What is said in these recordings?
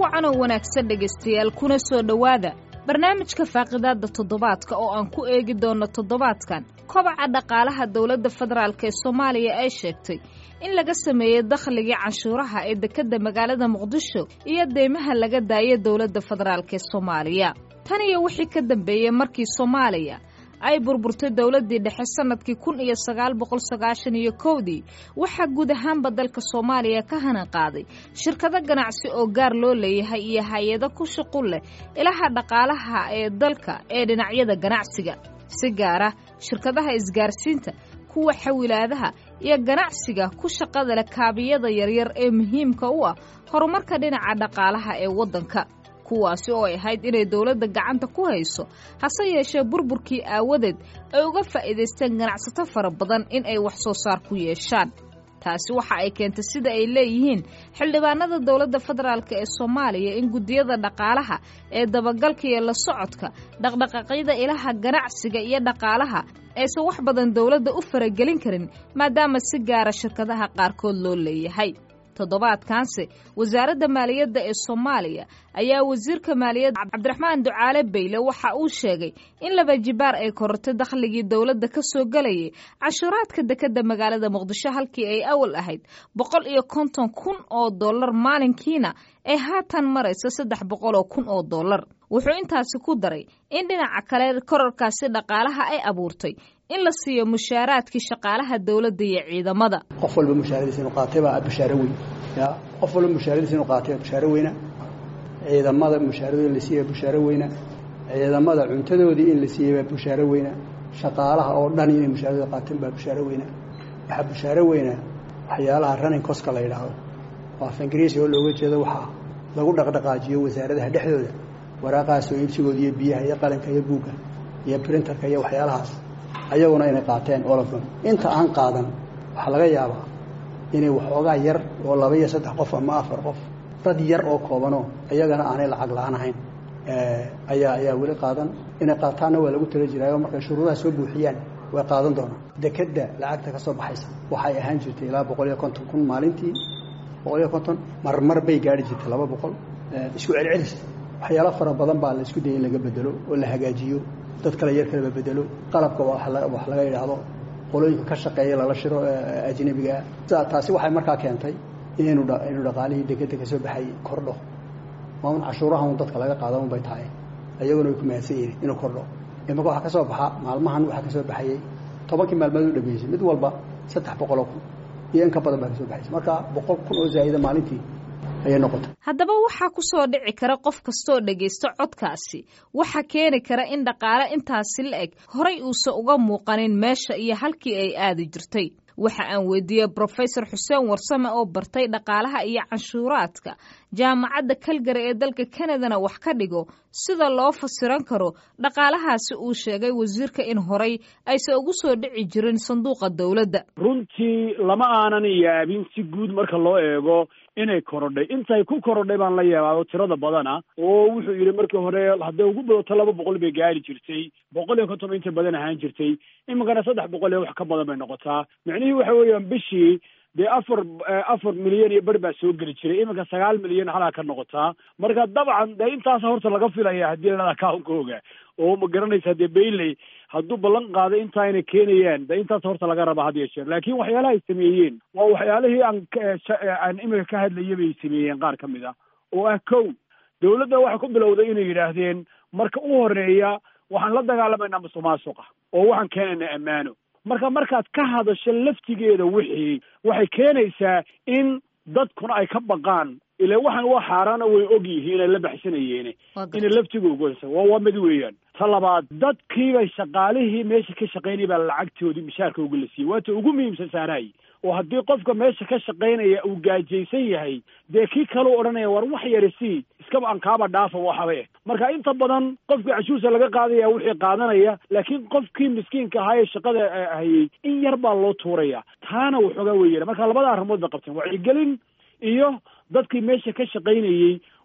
wacanoo wanaagsan dhegaystayaal kuna soo dhowaada barnaamijka faaqidaadda toddobaadka oo aan ku eegi doonno toddobaadkan kobaca dhaqaalaha dowladda federaalk ee soomaaliya ay sheegtay in laga sameeyey dakhligii canshuuraha ee dekedda magaalada muqdisho iyo deymaha laga daayay dowladda federaalk ee soomaaliya tan iyo wixii ka dambeeyey markii soomaaliya ay burburtay dowladdii dhexe sannadkii kun iyo sagaal boqol sagaashan iyo kowdii waxaa guud ahaanba dalka soomaaliya ka hanan qaaday shirkado ganacsi oo gaar loo leeyahay iyo hay-ado ku shuqul leh ilaha dhaqaalaha ee dalka ee dhinacyada ganacsiga si gaara shirkadaha isgaarsiinta kuwa xawilaadaha iyo ganacsiga ku shaqada leh kaabiyada yaryar ee muhiimka u ah horumarka dhinaca dhaqaalaha ee waddanka kuwaasi oo ay ahayd inay dowladda gacanta ku hayso hase yeeshee burburkii aawadeed ay uga faa'iidaysteen ganacsato fara badan in ay wax soo saar ku yeeshaan taasi waxa ay keentay sida ay leeyihiin xildhibaanada dowladda federaalk ee soomaaliya in guddiyada dhaqaalaha ee dabagalka iyo la socodka dhaqdhaqaaqyada ilaha ganacsiga iyo dhaqaalaha aysan wax badan dowladda u faragelin karin maadaama si gaara shirkadaha qaarkood loo leeyahay toddobaadkaanse wasaaradda maaliyadda ee soomaaliya ayaa wasiirka maaliyadda cabdiraxmaan ducaale bayle waxa uu sheegay in laba jibaar ay korortay dakhligii dowladda ka soo gelayay cashuuraadka dekedda magaalada muqdisho halkii ay awal ahayd boqol iyo konton kun oo dollar maalinkiina ay haatan marayso saddex boqol oo kun oo dollar wuxuu intaasi ku daray in dhinaca kale kororkaasi dhaqaalaha ay abuurtay in la siiyo mushaaraadkii shaqaalaha dowladda iyo ciidamada qof walba mushaaradiisa inuu qaatay baa bushaaro weyn ya qof walba mushaaradiisa inuu qaatay baa bushaaro weyna ciidamada mushaaradooda in la siiyey baa bushaaro weyna ciidamada cuntadoodii in la siiyey baa bushaaro weyna shaqaalaha oo dhan inay mushaaradooda qaateen baa bushaaro weyna waxaa bushaaro weyna waxyaalaha running coska la yidhaahdo oo af ingiriisi oo looga jeedo waxaa lagu dhaqdhaqaajiyo wasaaradaha dhexdooda waraaqahaas oo iibsigooda iyo biyaha iyo qalinka iyo buugga iyo printerka iyo waxyaalahaas ayaguna inay qaateen olofon inta aan qaadan waxaa laga yaabaa inay waxoogaa yar oo laba iyo saddex qof ama afar qof dad yar oo koobanoo iyagana aanay lacag la-aan ahayn ayaa ayaa weli qaadan inay qaataanna waa lagu tala jiraayo markay shuruudaha soo buuxiyaan way qaadan doonaan dekedda lacagta ka soo baxaysa waxay ahaan jirtay ilaa boqol iyo konton kun maalintii boqol iyo konton marmar bay gaari jirtay laba boqol isku celcelis waxyaalo fara badan baa la isku dayay in laga bedelo oo la hagaajiyo dad kale yar kaleba bedelo qalabka wax laga yidhaahdo qolooyinka ka shaqeeya lala shiro ajnabigaa taasi waxay markaa keentay inaynu inuu dhaqaalihii dekedda kasoo baxay kordho maamun cashuuraha un dadka laga qaada un bay tahay ayaguna way ku mahadsan yihin inuu kordho imaka waxaa ka soo baxa maalmahan waxaa ka soo baxayey tobankii maalmood u dhameysay mid walba saddex boqoloo kun iyo in ka badan baa kasoo baxaysa marka boqol kun oo zaa'ida maalintii haddaba waxaa ku soo dhici kara qof kastooo dhegaysto codkaasi waxaa keeni kara in dhaqaale intaasi la eg horay uusan uga muuqanin meesha iyo halkii ay aadi jirtay waxa aan weydiiyey brofesor xuseen warsame oo bartay dhaqaalaha iyo canshuuraadka jaamacadda kalgari ee dalka kanadana wax ka dhigo sida loo fasiran karo dhaqaalahaasi uu sheegay wasiirka in horay aysan ugu soo dhici jirin sanduuqa dowladda runtii lama aanan yaabin si guud marka loo eego inay korodhay intay ku korodhay baan la yaabaa oo tirada badana oo wuxuu yidhi markii hore hadday ugu badato laba boqol bay gaari jirtay boqol iyo konton inta badan ahaan jirtay iminkana saddex boqol iyo wax ka badan bay noqotaa micnihii waxa weeyaan bishii dee afar afar milyan iyo bar baa soo geli jiray iminka sagaal milyan halaa ka noqotaa marka dabcan dee intaas horta laga filaya haddii la account-kooga oo ma garanaysa dee bayley hadduu ballan qaaday intaa inay keenayaan dee intaas horta laga rabaa had iyo jeer laakiin waxyaalaha ay sameeyeen waa waxyaalihii aan aan iminka ka hadlaya bay sameeyeen qaar ka mid ah oo ah kow dowladda waxay ku bilowday inay yidhaahdeen marka u horeeya waxaan la dagaalamaynaa musuq maasuqa oo waxaan keenaynaa ammaano marka markaad ka hadasho laftigeeda wixii waxay keenaysaa in dadkuna ay ka baqaan ila waxaan waa xaaraana way og yihiin ay la baxsanayeene inay laftiga ugoysa waa waa mid weeyaan ta labaad dadkiibay shaqaalihii meesha ka shaqaynaya baa lacagtoodii mishaarka uga la siiyey waata ugu muhiimsan saaraay oo haddii qofka meesha ka shaqaynaya uu gaajaysan yahay dee kii kaleu odhanaya war wax yari sii iskaba aan kaaba dhaafa waxaba eh marka inta badan qofkii cashuursa laga qaadaya wixii qaadanaya laakiin qofkii miskiinka ahaa ee shaqada hayay in yar baa loo tuuraya taana waxoogaa weeyana marka labada arrimood bay qabteen wacyigelin iyo dadkii meesha ka shaqaynayey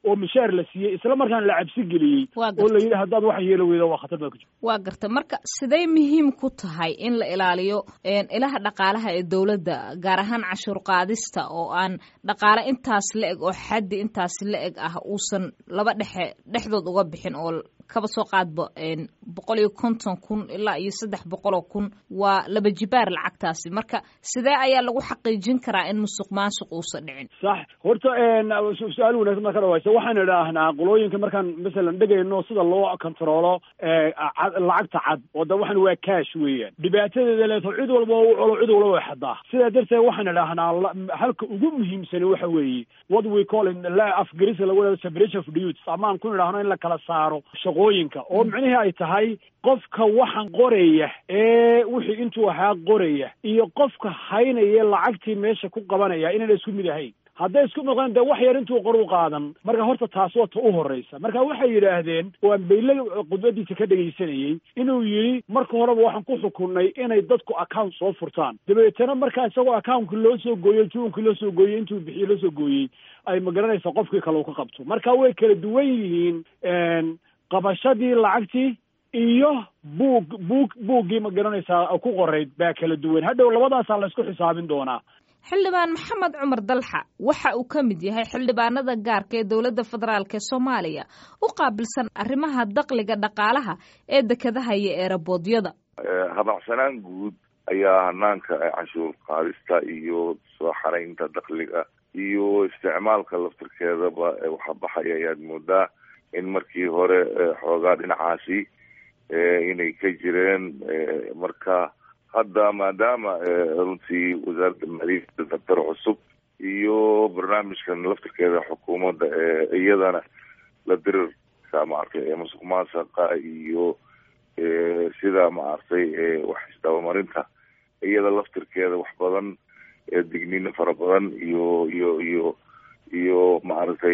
oo mishaar la siiyey isla markaana la cabsi geliyey oo la yidhi haddaad wax yeelo weyda waa khatar baad ku jirta waa garta marka siday muhiim ku tahay in la ilaaliyo ilaha dhaqaalaha ee dowladda gaar ahaan cashuur qaadista oo aan dhaqaale intaas la eg oo xaddi intaas la eg ah uusan laba dhexe dhexdood uga bixin oo kaba soo qaadba boqol iyo konton kun ilaa iyo saddex boqoloo kun waa laba jibaar lacagtaasi marka sidee ayaa lagu xaqiijin karaa in musuq maasuq uusan dhicin sax horta su-aal wanaagsan marka dhawaysa waxaan idhaahnaa qolooyinka markaan masalan dhegayno sida loo controlo lacagta cad oo da waxan waa cash weeyaan dhibaatadeeda leeto cid walba u colo cid walba way xadaa sidaa darteed waxaan idhaahnaa halka ugu muhiimsani waxa weeye what we call in afgarisa lagu leedo separation of duties amaan ku idhaahno in la kala saaro shaqooyinka oo micnihii ay tahay qofka waxan qoraya ee wixii intuu ahaa qoraya iyo qofka haynaya lacagtii meesha ku qabanaya inayna isku mid ahayn hadday isku noqdeen dee wax yar intuu qor u qaadan marka horta taas waa ta u horreysa marka waxay yidhaahdeen waan bayle khudbadiisa ka dhegaysanayey inuu yidhi marka horeba waxaan ku xukunnay inay dadku account soo furtaan dabeetana markaa isagoo accountka loo soo gooyey juunkii loo soo gooyey intuu bixiye loo soo gooyey ay magaranaysa qofkii kale uu ka qabto marka way kala duwan yihiin qabashadii lacagtii iyo buug buug buuggii ma garanaysaa ku qorayd baa kala duwan hadhow labadaasaa la isku xisaabin doonaa xildhibaan maxamed cumar dalxa waxa uu ka mid yahay xildhibaanada gaarka ee dowladda federaalk ee soomaaliya u qaabilsan arrimaha dakliga dhaqaalaha ee dekedaha iyo eeraboodyada habacsanaan guud ayaa hanaanka canshuur qaadista iyo soo xaraynta dakliga iyo isticmaalka laftirkeedaba waxa baxaya ayaad moodaa in markii hore xoogaa dhinacaasi inay ka jireen marka hadda maadaama runtii wasaaradda maaliyadda dabtar cusub iyo barnaamijkan laftirkeeda xukuumadda iyadana la dirirka maaragtay ee musuq maasaqa iyo sida maaragtay wax isdabamarinta iyada laftirkeeda wax badan digniino fara badan iyo iyo iyo iyo maaragtay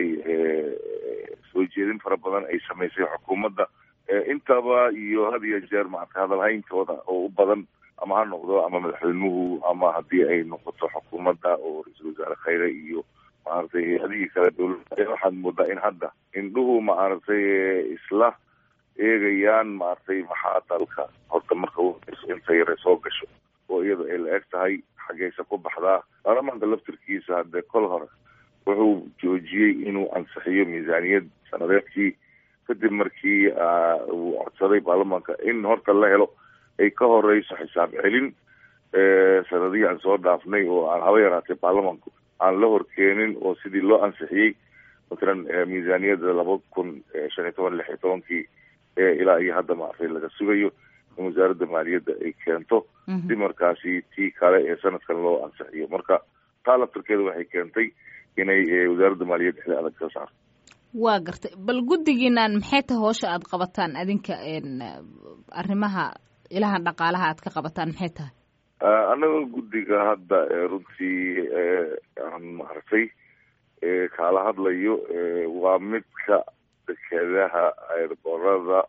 soo jeedin fara badan ay samaysay xukuumadda intaba iyo had iyo jeer maaragtay hadalhayntooda oo u badan ama ha noqdo ama madaxweynuhu ama haddii ay noqoto xukuumadda oo ra-iisul wasaare khayre iyo maaragtay hay-adihii kale dowladda waxaad moodaa in hadda indhuhu maaragtay isla eegayaan maaragtay maxaa dalka horta marka inta yare soo gasho oo iyada ay la eg tahay xaggeysa ku baxdaa baarlamaanka laftirkiisa haddee kol hore wuxuu joojiyey inuu ansixiyo miisaaniyad sanadeedkii kadib markii uu codsaday baarlamaanka in horta la helo ay ka horeyso xisaab celin sanadihii aan soo dhaafnay oo aan haba yaraatay baarlamaanku aan la horkeenin oo sidii loo ansixiyey matalan miisaaniyadda laba kun shan iyo toban lix iyo tobankii ilaa iyo hadda maaragtay laga sugayo in wasaaradda maaliyadda ay keento si markaasi tii kale ee sanadkan loo ansixiyo marka taa laftirkeeda waxay keentay inay wasaaradda maaliyadda xili adag ka saarto waa gartay bal guddigiinaan maxay tahay hoosha aada qabataan adinka arrimaha ilaha dhaqaalaha aad ka qabataan maxay tahay annaga guddiga hadda runtii aan maaragtay kaala hadlayo waa midka dekedaha eerborada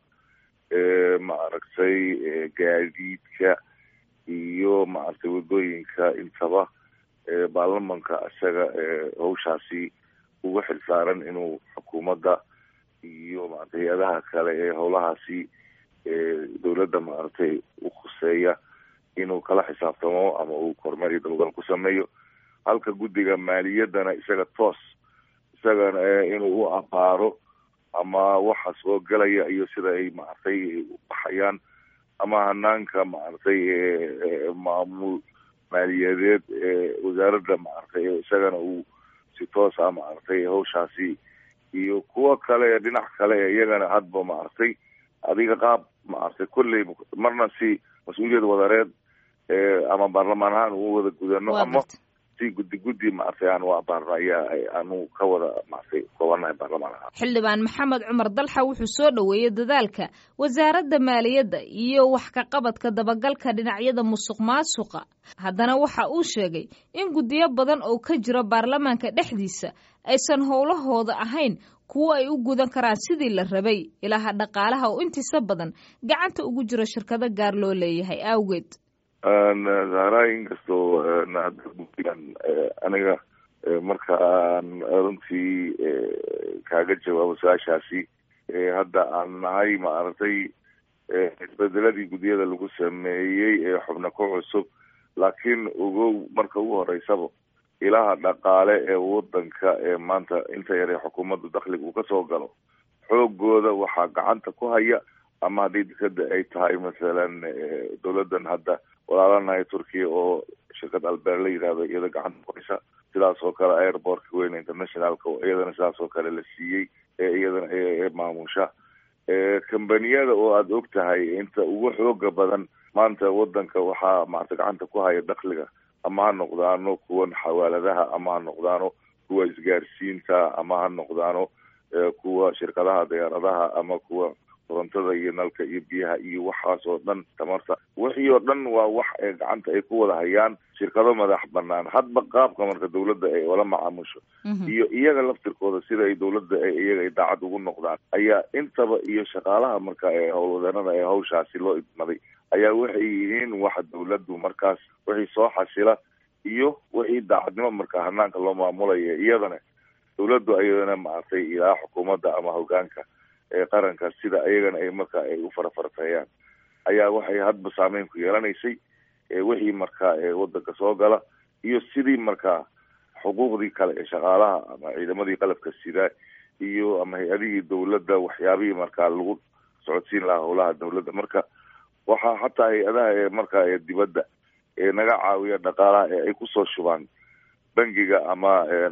maaragtay gaadiidka iyo maaragtay waddooyinka intaba baarlamanka isaga hawshaasi uga xilsaaran inuu xukuumadda iyo maaragtay hay-adaha kale ee howlahaasi dowladda maaragtay u khuseeya inuu kala xisaabtamo ama uu kormeer iyo dabagal ku sameeyo halka guddiga maaliyaddana isaga toos isagana inuu u abaaro ama waxa soo gelaya iyo sida ay maaragtay u baxayaan ama hanaanka maaragtay maamul maaliyadeed wasaaradda maaragtay isagana uu si toos ah maaragtay hawshaasi iyo kuwo kale dhinac kale iyagana hadba maaragtay adiga qaab maaragtay kolley marna si mas-uuliyad wadareed ama baarlamaan ahaan uu wada gudano ama si guddi guddi maaragtay aan u abaarno ayaa aanu ka wada maaragtay koobanahay baarlamaan ahaan xildhibaan maxamed cumar dalxa wuxuu soo dhoweeyey dadaalka wasaaradda maaliyadda iyo wax ka qabadka dabagalka dhinacyada musuq maasuqa haddana waxa uu sheegay in guddiyo badan oo ka jira baarlamaanka dhexdiisa aysan howlahooda ahayn kuwo ay u gudan karaan sidii la rabay ilaha dhaqaalaha oo intiisa badan gacanta ugu jira shirkado gaar loo leeyahay awgeed zahra inkastoo hadda guddigan aniga markaan runtii kaaga jawaabo su-aashaasi hadda aan nahay maaragtay isbedeladii guddiyada lagu sameeyey ee xubno ku cusub laakiin ogow marka ugu horeysaba ilaha dhaqaale ee wadanka ee maanta inta yar ee xukuumadda dakhliga uu kasoo galo xoogooda waxaa gacanta ku haya ama haddii dekada ay tahay masalan dawladan hadda walaalanahay turkiya oo shirkad albeer la yidhahdo iyada gacanta ku haysa sidaas oo kale airportka weyn internationalka oo iyadana sidaas oo kale la siiyey ee iyadana ee maamusha kambaniyada oo aada og tahay inta ugu xooga badan maanta wadanka waxaa maarata gacanta ku haya dakhliga ama ha noqdaano kuwan xawaaladaha ama ha noqdaano kuwa isgaarsiinta ama ha noqdaano kuwa shirkadaha diyaaradaha ama kuwa korontada iyo nalka iyo biyaha iyo waxaas oo dhan tamarta wixii oo dhan waa wax ee gacanta ay ku wada hayaan shirkado madax banaan hadba qaabka marka dawladda ay ola macaamusho iyo iyaga laftirkooda sida ay dawladda iyaga ay daacad ugu noqdaan ayaa intaba iyo shaqaalaha marka ee howlwadeenada ee hawshaasi loo idmaday ayaa waxay yihiin waxa dawladdu markaas wixii soo xasila iyo wixii daacadnimo marka hanaanka loo maamulaya iyadana dawladdu ayadana maaragtay ilaa xukuumadda ama hogaanka ee qaranka sida iyagana ay marka ay u farafartayaan ayaa waxay hadba saameyn ku yeelanaysay wixii marka wadanka soo gala iyo sidii markaa xuquuqdii kale ee shaqaalaha ama ciidamadii qalabka sida iyo ama hay-adihii dawladda waxyaabihii markaa lagu socodsiin lahaa howlaha dawladda marka waxaa hataa hay-adaha ee markaa ee dibadda ee naga caawiya dhaqaalaha ee ay kusoo shubaan bangiga ama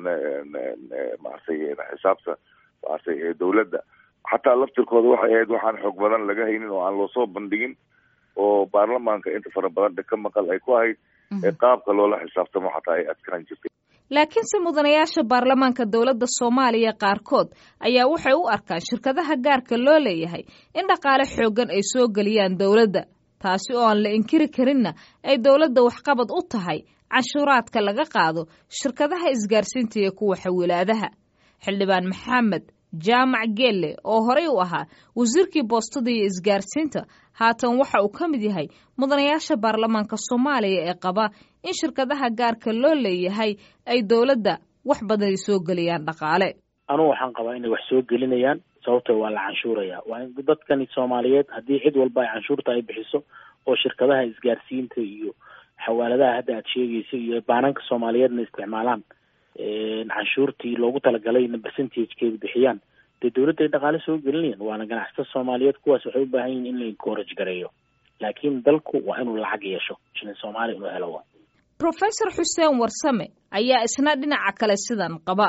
maaragtay xisaabta maaragtay dawladda xataa laftirkooda waxay ahayd waxaan xoog badan laga haynin oo aan loosoo bandhigin oo baarlamaanka inta fara badan dheka maqal ay ku ahayd ee qaabka loola xisaabtamo xataa ay adkaan jirtay laakiinse mudanayaasha baarlamaanka dowladda soomaaliya qaarkood ayaa waxay u arkaan shirkadaha gaarka loo leeyahay in dhaqaale xooggan ay soo geliyaan dowladda taasi oo aan la inkiri karinna ay dowladda waxqabad u tahay canshuuraadka laga qaado shirkadaha isgaarsiinta iyo kuwa xawilaadaha xildhibaan maxamed jaamac geelle oo horey u ahaa wasiirkii boostada iyo isgaarsiinta haatan waxa uu ka mid yahay mudanayaasha baarlamaanka soomaaliya ee qaba in shirkadaha gaarka loo leeyahay ay dowladda wax badan ay soo geliyaan dhaqaale anugu waxaan qabaa inay wax soo gelinayaan sababtoo waa la canshuuraya waa in dadkani soomaaliyeed haddii cid walba ay canshuurta ay bixiso oo shirkadaha isgaarsiinta iyo xawaaladaha hadda aad sheegaysa iyo baananka soomaaliyeedna isticmaalaan canshuurtii loogu talagalay percentagekeeda bixiyaan dee dawladda ay dhaqaale soo gelinayaan waana ganacsatada soomaaliyeed kuwaas waxay u baahan yihin in la encourage gareeyo laakiin dalku waa inuu lacag yeesho shilin soomaaliya inuu helo wa professor xuseen warsame ayaa isna dhinaca kale sidan qaba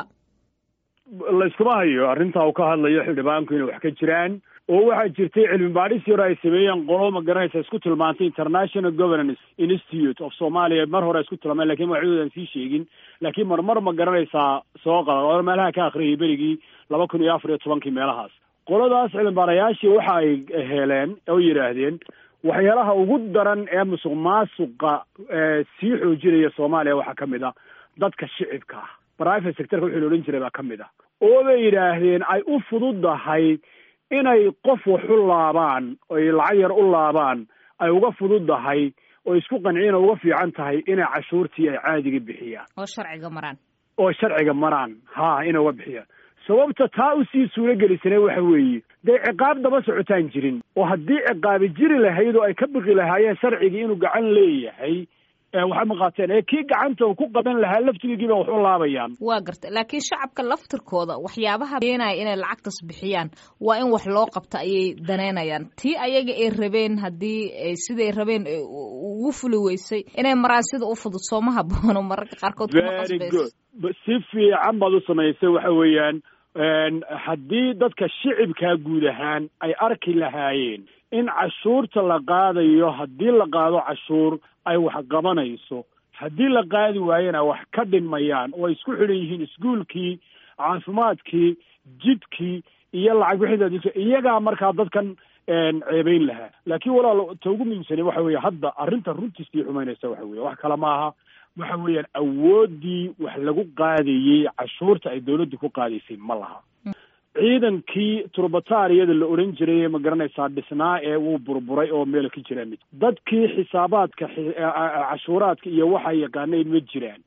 layskuma hayo arrintaa uu ka hadlayo xildhibaanku inay wax ka jiraan oo waxaa jirtay cilmi baadhis yaro ay sameeyeen qolo ma garanaysa isku tilmaantay international governance institute of somalia mar hore isku tilmaameen lakin magacdoodan sii sheegin laakiin marmar ma garanaysaa soo qala meelaha ka akhriyay berigii laba kun iyo afar iyo tobankii meelahaas qoladaas cilmibaarayaashii waxa ay heleen oo yidhaahdeen waxyaalaha ugu daran ee musuq maasuqa sii xoojinaya soomaaliya waxaa kamid a dadka shicibka ah private sectorka wixii la odhan jiray baa kamid ah oo bay yidhaahdeen ay u fududahay inay qof wax u laabaan oy lacag yar u laabaan ay uga fududahay oo isku qanciin oo uga fiican tahay inay cashuurtii ay caadiga bixiyaan oo sharciga maraan oo sharciga maraan ha inay uga bixiyaan sababta taa usii suuro gelisane waxa weeye dee ciqaab daba socotaan jirin oo haddii ciqaabi jiri lahayd oo ay ka biqi lahaayeen sharcigii inuu gacan leeyahay waxay maqaateen ee kii gacanta uu ku qaban lahaa laftigiiba wax u laabayaan waa garta laakiin shacabka laftirkooda waxyaabaha keenaya inay lacagtas bixiyaan waa in wax loo qabta ayay daneynayaan tii ayaga ay rabeen haddii siday rabeen ugu fuli weysay inay maraan sida u fudud sooma haboono mararka qaarkood kuma qasbayso si fiican baad u samaysay waxa weeyaan haddii dadka shicibkaa guud ahaan ay arki lahaayeen in cashuurta la qaadayo haddii la qaado cashuur ay wax qabanayso haddii la qaadi waayena wax ka dhinmayaan oo ay isku xidhan yihiin iskuolkii caafimaadkii jidkii iyo lacag bixida iyagaa markaa dadkan ceebeyn lahaa laakiin walaal ta ugu muhiimsani waxa weeye hadda arrinta runtiisii xumaynaysa waxa weye wax kale maaha waxa weeyaan awooddii wax lagu qaadayey cashuurta ay dawladdu ku qaadaysay ma laha ciidankii turbatariyada la odhan jiray ma garanaysaa dhisnaa ee wuu burburay oo meel ka jira mid dadkii xisaabaadka cashuuraadka iyo waxa yaqaanay ma jiraan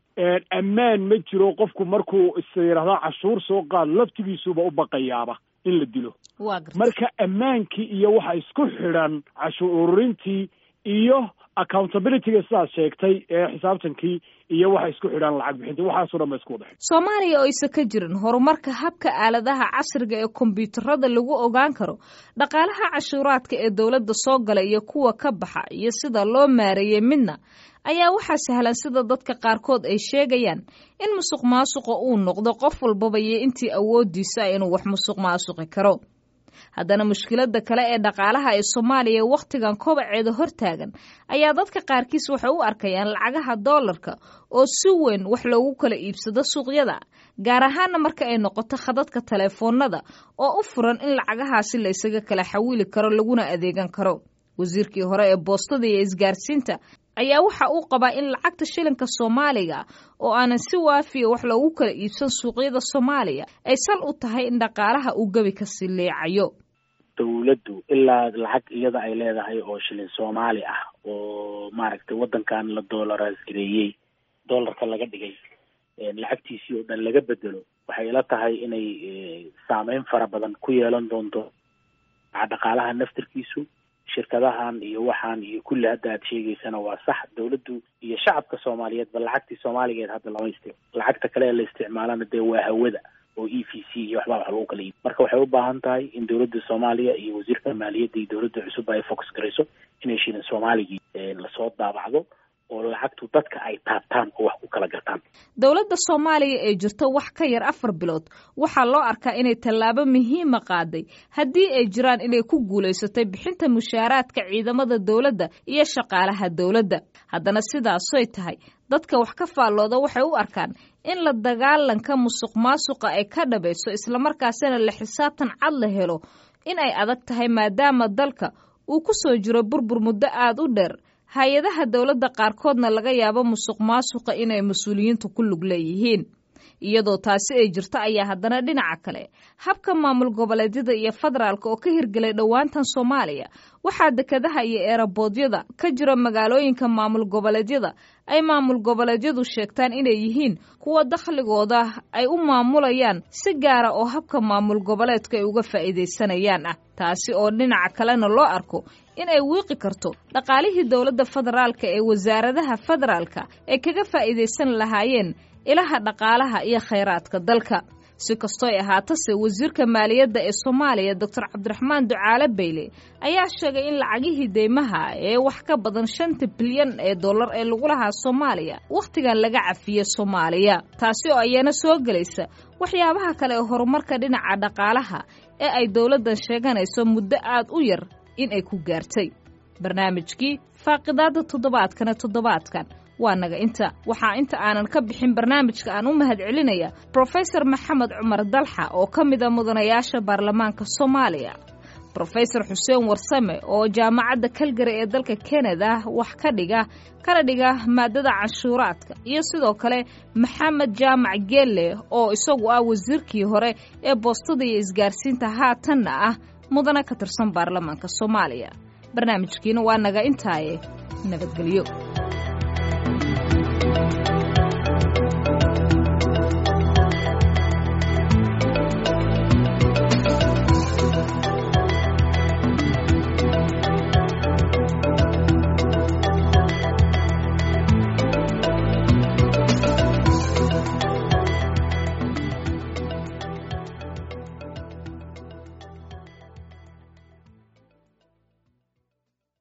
ammaan ma jiro qofku markuu is yidhahda cashuur soo qaad laftigiisuba u baqayaaba in la dilo marka ammaankii iyo waxa isku xidhan cashuur ururintii iyo accountabilityga sidaad sheegtay ee xisaabtankii iyo waxa isku xidhan lacag bixinta waxaasoo dhan ba isku wada xidhan soomaaliya oo aysa ka jirin horumarka habka aaladaha casriga ee kombyuutarada lagu ogaan karo dhaqaalaha cashuuraadka ee dowladda soo gala iyo kuwa ka baxa iyo sida loo maareeyey midna ayaa waxaa sahlan sida dadka qaarkood ay sheegayaan in musuq maasuqa uu noqdo qof walbaba iyo intii awoodiisa inuu wax musuq maasuqi karo haddana mushkiladda kale ee dhaqaalaha ee soomaaliya wakhtigan kobaceeda hortaagan ayaa dadka qaarkiis waxay u arkayaan lacagaha doolarka oo si weyn wax loogu kala iibsado suuqyada gaar ahaana marka ay noqoto khadadka taleefoonada oo u furan in lacagahaasi la ysaga kala xawili karo laguna adeegan karo wasiirkii hore ee boostada iyo isgaarsiinta ayaa waxa uu qabaa in lacagta shilinka soomaaliga oo aanan si waafiya wax loogu kala iibsan suuqyada soomaaliya ay sal u tahay in dhaqaalaha uu gebi kasi leecayo dawladdu ilaa lacag iyada ay leedahay oo shilin soomaali ah oo maaragtay waddankan la doolaraas gareeyey doolarka laga dhigay lacagtiisii oo dhan laga bedelo waxay ila tahay inay saameyn fara badan ku yeelan doonto dhaqaalaha naftirkiisu shirkadahan iyo waxaan iyo kulli hadda aad sheegaysana waa sax dawladdu iyo shacabka soomaaliyeed ba lacagtii soomaaligeed hadda lama istic lacagta kale ee la isticmaalana dee waa hawada oo e v c iyo waxbaa wax lagu kala iibi marka waxay u baahan tahay in dawladda soomaaliya iyo wasiirka maaliyadda iyo dawladda cusub ay focus garayso inay shilin soomaaligii lasoo daabacdo oo lacagtu dadka ay taabtaan oo wax ku kala gataan dowladda soomaaliya ee jirto wax ka yar afar bilood waxaa loo arkaa inay tallaabo muhiima qaaday haddii ay jiraan inay ku guulaysatay bixinta mushaaraadka ciidamada dowladda iyo shaqaalaha dowladda haddana sidaasoy tahay dadka wax ka faallooda waxay u arkaan in la dagaalanka musuq maasuqa ay ka dhabayso islamarkaasina la xisaabtan cad la helo in ay adag tahay maadaama dalka uu ku soo jiro burbur muddo aada u dheer hay-adaha dowladda qaarkoodna laga yaabo musuq maasuqa inay mas-uuliyiintu ku lug leeyihiin iyadoo taasi ay jirto ayaa haddana dhinaca kale habka maamul goboleedyada iyo federaalka oo ka hirgelay dhowaantan soomaaliya waxaa dekadaha iyo eeraboodyada ka jira magaalooyinka maamul goboleedyada ay maamul goboleedyadu sheegtaan inay yihiin kuwa dakhligooda ay u maamulayaan si gaara oo habka maamul goboleedka ay uga faa'iidaysanayaan ah taasi oo dhinaca kalena loo arko in ay wiiqi karto dhaqaalihii dowladda federaalka ee wasaaradaha federaalka ay kaga faa'iidaysan lahaayeen ilaha dhaqaalaha iyo khayraadka dalka si kastooy ahaatase wasiirka maaliyadda ee soomaaliya doctor cabdiraxmaan ducaale bayle ayaa sheegay in lacagihii deymaha ee wax ka badan shanta bilyan ee dollar ee lagu lahaa soomaaliya wakhtigan laga cafiye soomaaliya taasi oo ayana soo gelaysa waxyaabaha kale ee horumarka dhinaca dhaqaalaha ee ay dowladdan sheeganayso muddo aad u yar in ay ku gaartay barnaamijkii faaqidaadda toddobaadkana toddobaadkan waa naga inta waxaa inta aanan ka bixin barnaamijka aan u mahadcelinaya brofesor maxamed cumar dalxa oo ka mida mudanayaasha baarlamaanka soomaaliya brofesor xuseen warsame oo jaamacadda kalgari ee dalka kanada wax ka dhiga kana dhiga maadada canshuuraadka iyo sidoo kale maxamed jaamac geelle oo isagu ah wasiirkii hore ee boostada iyo isgaarsiinta haatanna ah mudane ka tirsan baarlamaanka soomaaliya barnaamijkiina waa naga intaaye nabadgelyo